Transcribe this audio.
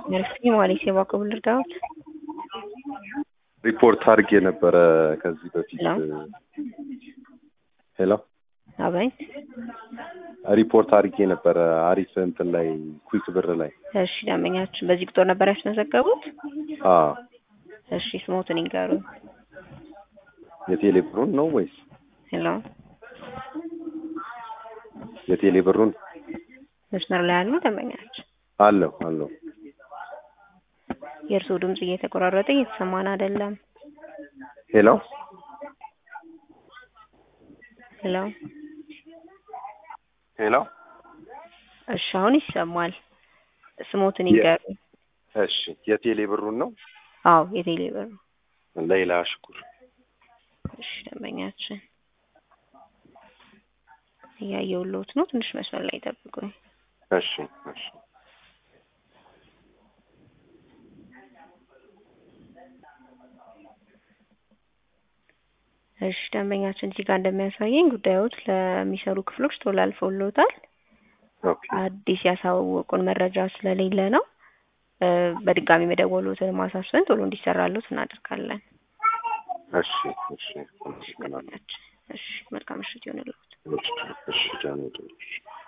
መርሲ ማለት የባኮ ልርዳዎት ሪፖርት አድርጌ ነበረ ከዚህ በፊት ሄሎ ሄሎ አቤት ሪፖርት አድርጌ ነበረ አሪፍ እንትን ላይ ኩዊክ ብር ላይ እሺ ደንበኛችን በዚህ ቁጥር ነበር ያስመዘገቡት አዎ እሺ ስሞትን ይንገሩኝ የቴሌ ብሩን ነው ወይስ ሄሎ የቴሌ ብሩን መስመር ላይ ያሉ ደንበኛችን አለው አለው የእርስዎ ድምጽ እየተቆራረጠ እየተሰማን አይደለም ሄሎ ሄሎ ሄሎ እሺ አሁን ይሰማል ስሞትን የ- ይንገሩኝ እሺ የቴሌ ብሩን ነው አዎ የቴሌ ብር ነው ሌላ ሽኩር እሺ ደንበኛችን እያየሁልዎት ነው ትንሽ መስመር ላይ ጠብቁኝ እሺ እሺ እሺ ደንበኛችን እዚህ ጋር እንደሚያሳየኝ ጉዳዮች ለሚሰሩ ክፍሎች ቶሎ አልፈውልዎታል ኦኬ አዲስ ያሳወቁን መረጃ ስለሌለ ነው እ በድጋሚ መደወሎትን ማሳሰብን ቶሎ እንዲሰራሉት እናደርጋለን እሺ እሺ አመሰግናለሁ ደንበኛችን እሺ መልካም ምሽት ይሁንልዎት እሺ እሺ ጃንሆይ